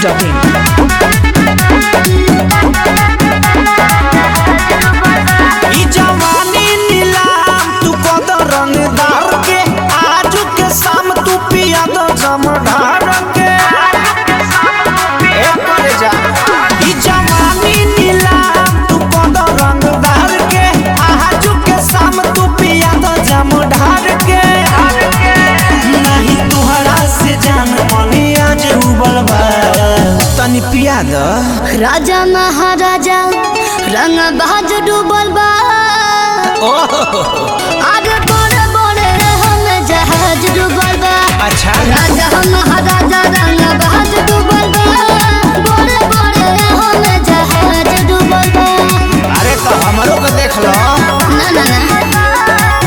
masti.in. ई जवानी नीलाम तू कद रंगदार के आज के शाम तू पिया दो जमधार के ए करे जा ई जवानी नीलाम तू कद रंगदार के आज के शाम तू पिया दो जमधार के नहीं तुहरा से जान मनी आज उबल बा तनी पिया दो राजा महाराजा रंग बाज डूबल बा आगे बड़े बड़े हम जहाज डूबल बा अच्छा राजा महाराजा रंग बाज डूबल बा बड़े बड़े हम जहाज डूबल बा अरे तो हमरो के देख लो ना ना ना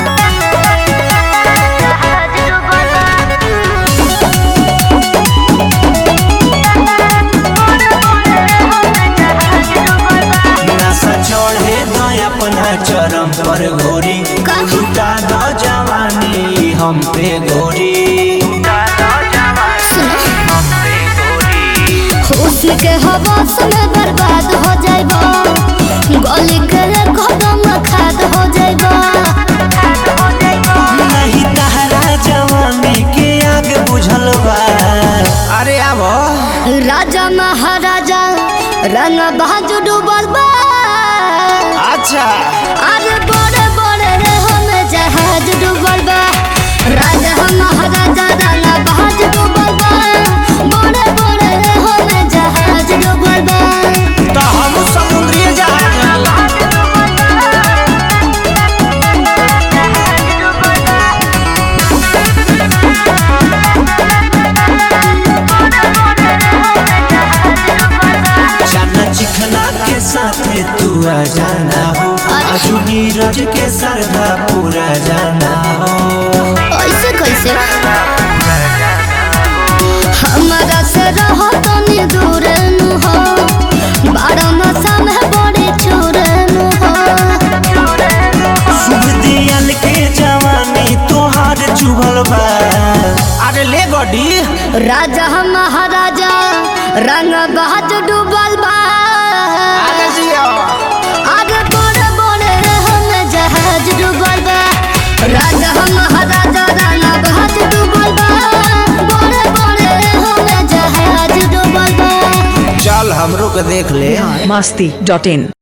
नशा चढ़े दो अपना चरम पर घोरी का? लुटा दो जवानी हम पे घोरी हुस्न के हवास में बर्बाद हो जाइबा गली के कदम खाद हो जाइबा नहीं तहरा जवानी के आग बुझल बा अरे आबो राजा महाराजा रंग बाज डूबल बा अच्छा अरे बड़े बड़े हम जहाज डूबल बा राजा महाराजा रंग बाज डूबल बा बड़े बड़े हम जहाज डूबल बा तो हम समुद्री जहाज जाना चिखना के साथ तू आ जाना हो आजू नीरज के सरधा पूरा जाना हो ऐसे कैसे हमारा से रहो तनी दूर नु हो बारह नशा में बड़े चोर नु हो शुभ दियल के जवानी तोहार चुभल बा अरे ले गडी राजा महाराजा रंग बहाज डूबल बा अरे जियो आगे बड़े बड़े हम जहाज डूबल बा राजा महाराजा रंग बहाज डूबल बा बड़े बड़े हम जहाज डूबल बा चल हमरो के देख ले masti.in.